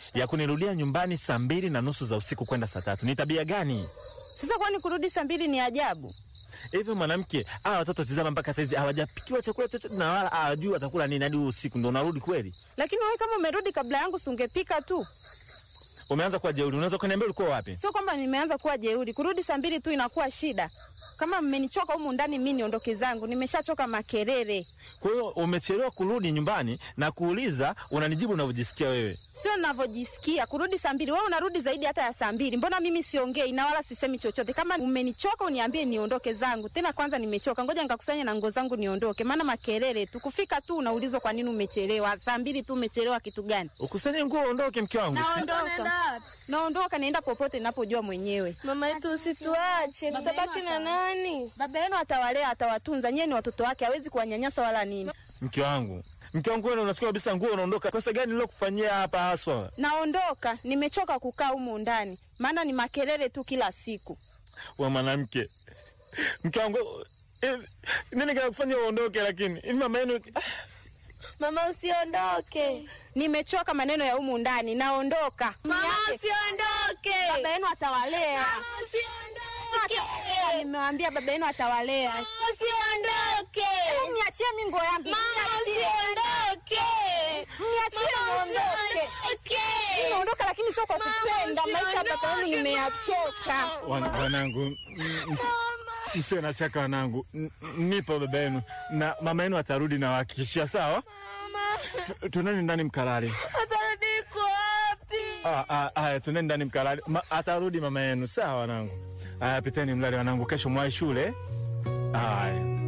ya kunirudia nyumbani saa mbili na nusu za usiku kwenda saa tatu. Ni tabia gani Sasa kwani kurudi saa mbili ni ajabu? hivyo? Mwanamke, hawa watoto tizama, mpaka saizi hawajapikiwa chakula chochote na wala hawajui watakula nini hadi usiku ndo unarudi kweli? Lakini wewe kama umerudi kabla yangu, si ungepika tu? Umeanza kuwa jeuri. Unaweza kuniambia ulikuwa wapi? Sio kwamba nimeanza kuwa jeuri. Kurudi saa mbili tu inakuwa shida. Kama mmenichoka humu ndani, mimi niondoke zangu. Nimeshachoka makelele. Kwa hiyo umechelewa kurudi nyumbani na kuuliza, unanijibu unavyojisikia wewe. Sio ninavyojisikia kurudi saa mbili. Wewe unarudi zaidi hata ya saa mbili. Mbona mimi siongei na wala sisemi chochote? Kama umenichoka uniambie niondoke zangu. Tena kwanza nimechoka, ngoja nikakusanya na nguo zangu niondoke, maana makelele tu. Kufika tu unaulizwa kwa nini umechelewa. Saa mbili tu umechelewa kitu gani? Ukusanye nguo uondoke, mke wangu. Naondoka, naondoka, naenda popote ninapojua mwenyewe. Mama yetu usituache, tutabaki na nani? Baba yenu atawalea, atawatunza. Nyie ni watoto wake, hawezi kuwanyanyasa wala nini. Mke wangu, mke wangu, wewe unachukua kabisa nguo unaondoka. Kosa gani nilokufanyia hapa haswa? Naondoka, nimechoka kukaa humu ndani, maana ni makelele tu kila siku. We mwanamke, mke wangu, eh, nini kinakufanya uondoke? Lakini hivi mama yenu Mama usiondoke. Nimechoka maneno ya humu ndani, naondoka. Mama Niache. usiondoke. Baba yenu atawalea. Mama usiondoke. Nimewambia baba yenu atawalea. Mama usiondoke. Niachie mi nguo yangu. Mama Niachie. usiondoke. Niachie Mama niondoke. usiondoke. Naondoka lakini sio kwa Mama, kupenda. Maisha ya baba yenu usiondoke, nimeyachoka. Wan- wanangu, m- m- msiwe na shaka wanangu, N- nipo baba yenu na mama yenu atarudi na wahakikishia. Sawa, Tu- tuneni ndani mkalale. Atarudi iko wapi? Ah, ah, Haya, tuneni ndani mkalale. Ma, atarudi mama yenu. Sawa wanangu. Haya, piteni mlale wanangu, kesho mwai shule. Haya.